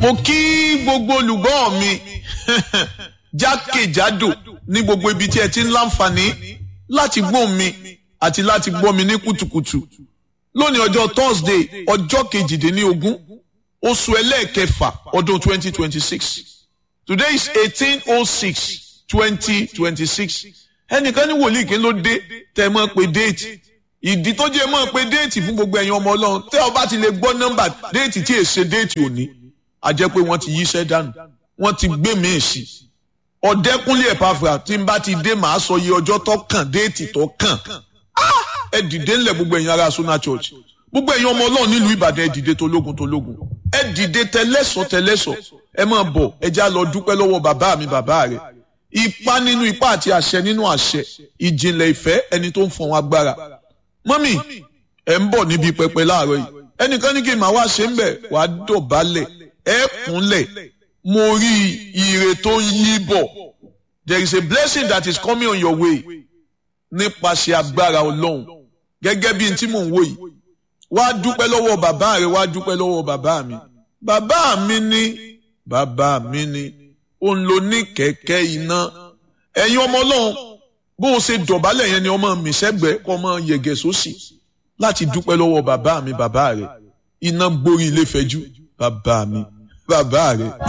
mo kí gbogbo olùgbọ́ mi jákèjádò ní gbogbo ibi tí ẹ ti ń láǹfààní láti gbọ́ mi àti láti gbọ́ mi ní kùtùkùtù lónìí ọjọ́ Thursday ọjọ́ kejìdínlógún oṣù ẹlẹ́ẹ̀kẹfà ọdún twenty twenty six today is eighteen oh six twenty twenty six ẹnìkan ní wòlíì kí ló dé tẹ́ mọ̀ pé déètì ìdí tó jẹ́ mọ̀ pé déètì fún gbogbo ẹ̀yin ọmọ Ọlọ́run tẹ́ ọ bá ti lè gbọ́ nọ́mbà déètì tí èsè déètì òní a jẹ́ pé wọ́n ti yíṣẹ́ dànù wọ́n ti gbé mi sí ọ̀dẹ́kúnlé ẹ̀pàfà tí n bá ti dé màá sọ iye ọjọ́ tó kàn déètì tó kàn ẹ dìde ńlẹ̀ gbogbo ẹ̀yin ará Sona Church gbogbo ẹ̀yin ọmọ Ọlọ́run nílùú Ìbàdàn ẹ dìde tológun tológun ẹ dìde tẹlẹ́sọ̀ tẹlẹ́sọ̀ ẹ máa bọ̀ ẹ já lọ dúpẹ́ lọ́wọ́ bàbá mi bàbá rẹ̀ ipá nínú ipá àti àṣẹ nínú àṣẹ ìjìnlẹ̀ ìfẹ́ ẹni tó ń fọ̀n agbára mọ́mì ẹ̀ ń bọ̀ níbi pẹpẹ láàárọ̀ yìí ẹnìkan ní kí n máa wá ṣe ń bẹ̀ wàá dọ̀bálẹ̀ ẹ kúnlẹ̀ mo rí ire tó ń yí bọ̀ there is a blessing that is coming on your way nípasẹ̀ agbára ọlọ́run gẹ́gẹ́ bí n tí mò ń wò yìí wá dúpẹ́ lọ́wọ́ bàbá rẹ wá dúpẹ́ lọ́wọ́ bàbá mi bàbá mi ní bàbá mi ní òun ló ní kẹ̀kẹ́ iná ẹ̀yin ọmọ ọlọ́run bó o ṣe dọ̀bálẹ̀ yẹn ni ọmọ mi sẹ́gbẹ̀ẹ́ kọ́ ọmọ yẹ̀gẹ̀ sósì láti dúpẹ́ lọ́wọ́ bàbá mi bàbá rẹ iná gborí ilé fẹ́jú bàbá mi bàbá rẹ.